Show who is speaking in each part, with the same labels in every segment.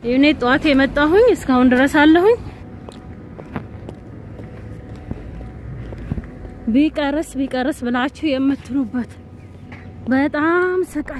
Speaker 1: እኔ ጠዋት የመጣሁኝ እስካሁን ድረስ አለሁኝ። ቢቀርስ ቢቀርስ ብላችሁ የምትሉበት በጣም ስቃይ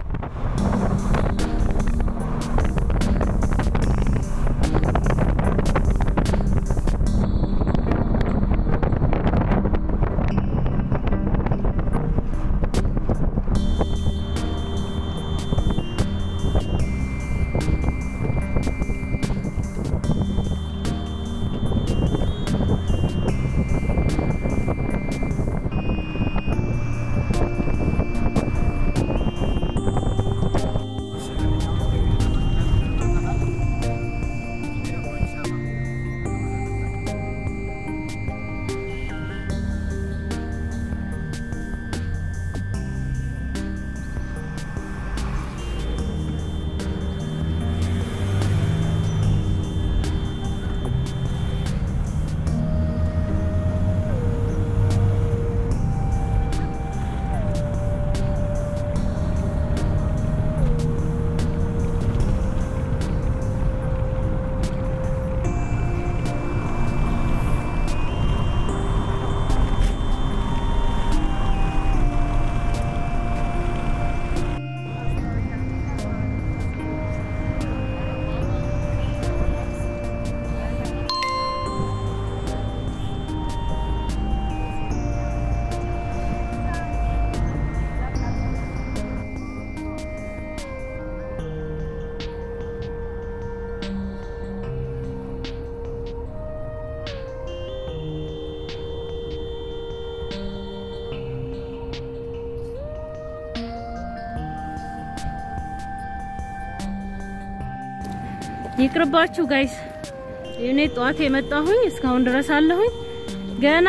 Speaker 1: ይቅርባችሁ ጋይስ። እኔ ጠዋት የመጣሁኝ እስካሁን ድረስ አለሁኝ። ገና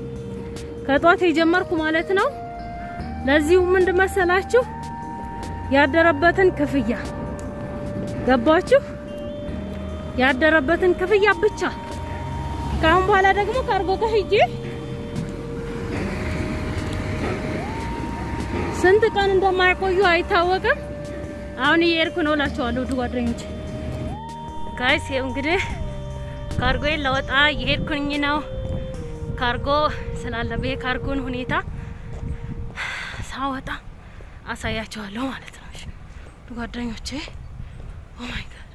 Speaker 1: ከጠዋት የጀመርኩ ማለት ነው። ለዚሁ ምንድን መሰላችሁ ያደረበትን ክፍያ ገባችሁ? ያደረበትን ክፍያ ብቻ። ከአሁን በኋላ ደግሞ ካርጎ ጋር ሂጄ ስንት ቀን እንደማይቆዩ አይታወቅም። አሁን እየሄድኩ ነው እላቸዋለሁ ውድ ጓደኞቼ። ጋይስ ይኸው እንግዲህ ካርጎዬን ለወጣ እየሄድኩኝ ነው። ካርጎ ስላለበት የካርጎን ሁኔታ ሳወጣ አሳያቸዋለሁ ማለት ነው። እሺ ውድ ጓደኞቼ ኦ ማይ ጋድ።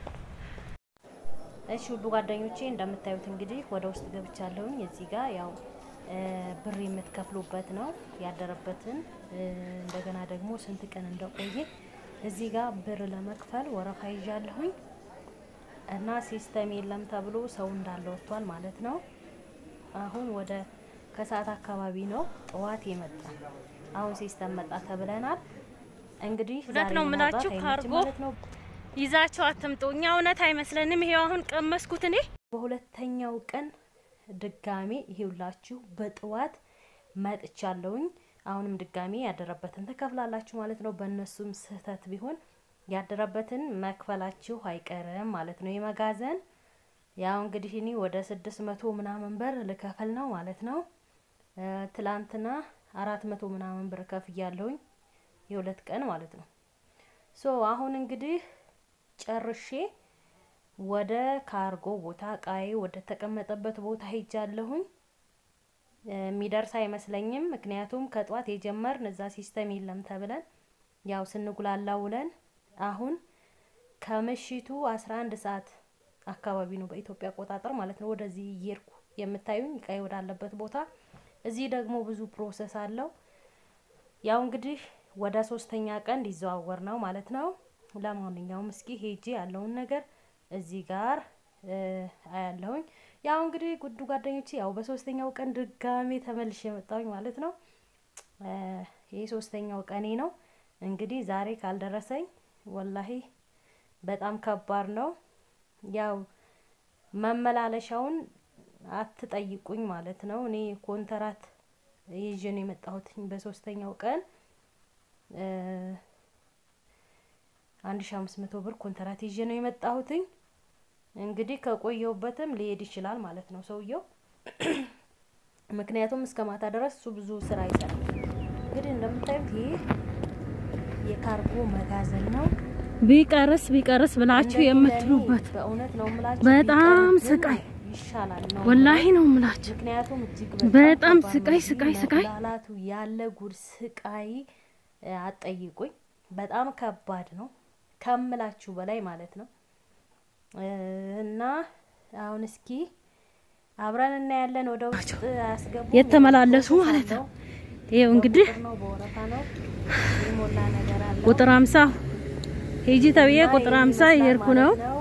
Speaker 1: እሺ ውድ ጓደኞቼ እንደምታዩት እንግዲህ ወደ ውስጥ ገብቻለሁኝ። እዚህ ጋር ያው ብር የምትከፍሉበት ነው ያደረበትን እንደገና ደግሞ ስንት ቀን እንደቆየ እዚህ ጋር ብር ለመክፈል ወረፋ ይዣለሁኝ እና ሲስተም የለም ተብሎ ሰው እንዳለ ወጥቷል ማለት ነው። አሁን ወደ ከሰዓት አካባቢ ነው ጠዋት የመጣ አሁን ሲስተም መጣ ተብለናል። እንግዲህ
Speaker 2: እውነት ነው የምላችሁ ካርጎ
Speaker 1: ማለት ነው
Speaker 2: ይዛቸው አትምጡ። እኛ እውነት አይመስለንም። ይሄው አሁን ቀመስኩት እኔ
Speaker 1: በሁለተኛው ቀን ድጋሜ ይሄውላችሁ በጠዋት መጥቻለሁኝ። አሁንም ድጋሜ ያደረበትን ትከፍላላችሁ ማለት ነው። በእነሱም ስህተት ቢሆን ያደረበትን መክፈላችሁ አይቀርም ማለት ነው። የመጋዘን ያው እንግዲህ እኔ ወደ ስድስት መቶ ምናምን ብር ልከፍል ነው ማለት ነው። ትላንትና አራት መቶ ምናምን ብር ከፍያለሁኝ የሁለት ቀን ማለት ነው። ሶ አሁን እንግዲህ ጨርሼ ወደ ካርጎ ቦታ እቃዬ ወደ ተቀመጠበት ቦታ ሄጃለሁኝ። የሚደርስ አይመስለኝም። ምክንያቱም ከጧት የጀመርን እዛ ሲስተም የለም ተብለን ያው ስንጉላላ ውለን አሁን ከምሽቱ አስራ አንድ ሰዓት አካባቢ ነው በኢትዮጵያ አቆጣጠር ማለት ነው። ወደዚህ እየሄድኩ የምታዩኝ እቃዬ ወዳለበት ቦታ። እዚህ ደግሞ ብዙ ፕሮሰስ አለው። ያው እንግዲህ ወደ ሶስተኛ ቀን ሊዘዋወር ነው ማለት ነው። ለማንኛውም እስኪ ሄጄ ያለውን ነገር እዚህ ጋር አያለሁኝ። ያው እንግዲህ ጉዱ ጓደኞቼ ያው በሶስተኛው ቀን ድጋሜ ተመልሼ የመጣሁኝ ማለት ነው። ይህ ሶስተኛው ቀኔ ነው። እንግዲህ ዛሬ ካልደረሰኝ ወላሂ በጣም ከባድ ነው። ያው መመላለሻውን አትጠይቁኝ ማለት ነው። እኔ ኮንትራት ይዤ ነው የመጣሁት በሶስተኛው ቀን አንድ ሺ አምስት መቶ ብር ኮንትራት ይዤ ነው የመጣሁትኝ። እንግዲህ ከቆየውበትም ሊሄድ ይችላል ማለት ነው ሰውየው። ምክንያቱም እስከ ማታ ድረስ እሱ ብዙ ስራ ይሰራል። እንግዲህ እንደምታዩት ይህ የካርጎ መጋዘን ነው።
Speaker 2: ቢቀርስ ቢቀርስ ብላችሁ
Speaker 1: እንደኔ
Speaker 2: የምትሉበት
Speaker 1: ለኔ በእውነት ነው የምላችሁ
Speaker 2: በጣም
Speaker 1: ቢቀርብን
Speaker 2: ስቃይ
Speaker 1: ይሻላል ነው
Speaker 2: ወላሂ ነው የምላችሁ።
Speaker 1: ምክንያቱም እጅግ
Speaker 2: በጣም
Speaker 1: ከባድ
Speaker 2: ስቃይ
Speaker 1: ነው።
Speaker 2: ስቃይ ስቃይ
Speaker 1: መጉላላቱ ያለ ጉድ ስቃይ እ፣ አትጠይቁኝ። በጣም ከባድ ነው ከምላችሁ በላይ ማለት ነው። እ፣ እና አሁን እስኪ አብረን እናያለን። ወደ ውስጥ አያስገቡ
Speaker 2: የተመላለሱ ማለት ነው። ይኸው እንግዲህ
Speaker 1: ነው በወረፋ ነው የሞላ ነገር አለ
Speaker 2: ቁጥር አምሳ ሂጂ ተብዬ ቁጥር አምሳ እየሄድኩ ነው።